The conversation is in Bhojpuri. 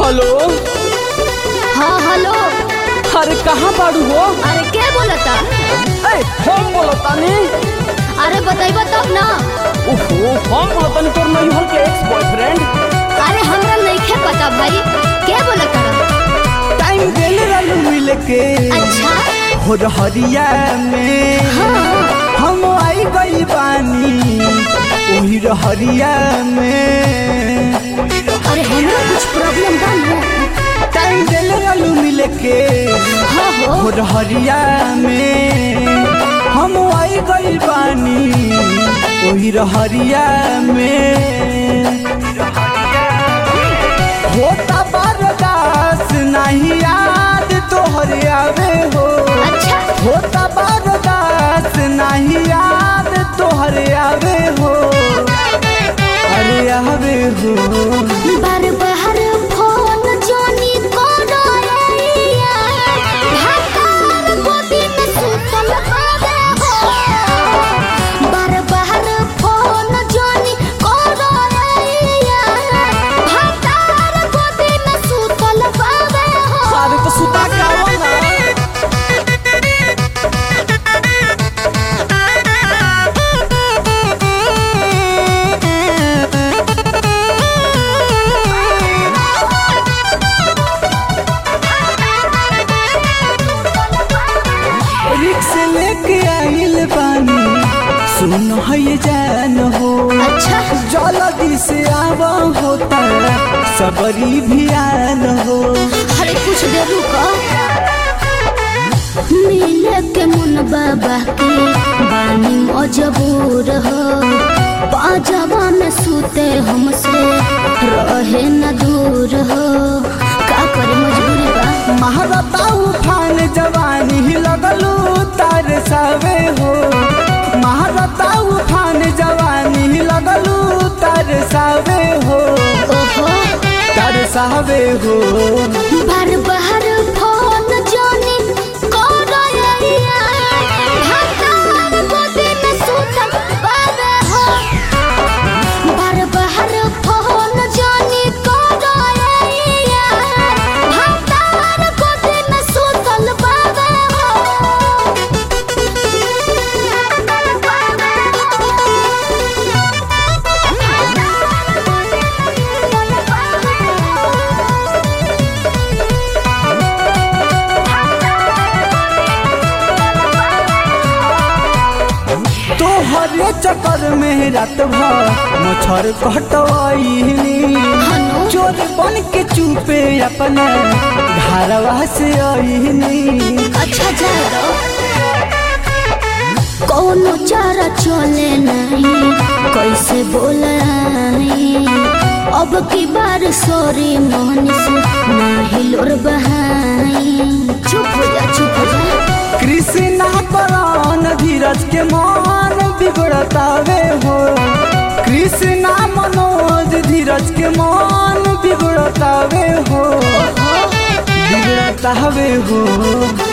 हेलो हाँ हेलो अरे कहाँ बाड़ू हो अरे के बोलता ए हम बोलतानी अरे बताइबा तब ना ओहो हम बोलतानी तोर नैहर के एक्स बॉयफ्रेंड अरे हमरा नइखे पता भाई के बोलता टाइम देले रहलू मिल के अच्छा हो हरिया में हाँ हम आई गई बानी ओही हरिया में अरे हमरा कुछ प्रॉब्लम बा ना टाइम देले रहलू मिल के हाँ हो हो हरिया में हम आई गई बानी ओही हरिया में होता बरदास नहीं याद तोहर आवे हो अच्छा होता बरदास नहीं याद तोहर आवे हो अरे आवे हो बार बार फोन जोनी कोनो रैया भातार गोदी में सुतल आवे हो बार बार फोन जोनी कोनो रैया भातार गोदी में सुतल आवे हो अरे तो सुता के आवो ना रिक्स लेके आइल बानी सुन है जान हो अच्छा जल्दी से आवा होता सबरी भी आन हो अरे कुछ देर रुको मिले के मुन बाबा के बानी मजबूर हो पाजामा में सूते हमसे रहे न दूर हो का करे मजबूरी बा महारता उफान जवानी ही लगलू तार सावे हो महारता उफान जवानी ही लगलू तार सावे हो ओहो तार सावे हो बार बार फोन जोनी करो या भातार गोदी में सुतल बाबे हो बार बार फोन जोनी करो या भातार गोदी में सुतल बाबे तोहरे चक्कर में रात भर मच्छर कटवाईनी हनु? चोर बन के चुपे अपने घरवा से आईनी अच्छा जाओ कोनो चारा चले नहीं कैसे बोलाई अब की बार सॉरी मोहनिस नहीं लोर बहाई चुप हो जा चुप हो जा कृष्णा परान धीरज के मान बिगड़तावे हो कृष्णा मनोज धीरज के मान बिगड़तावे हो बिगड़तावे हो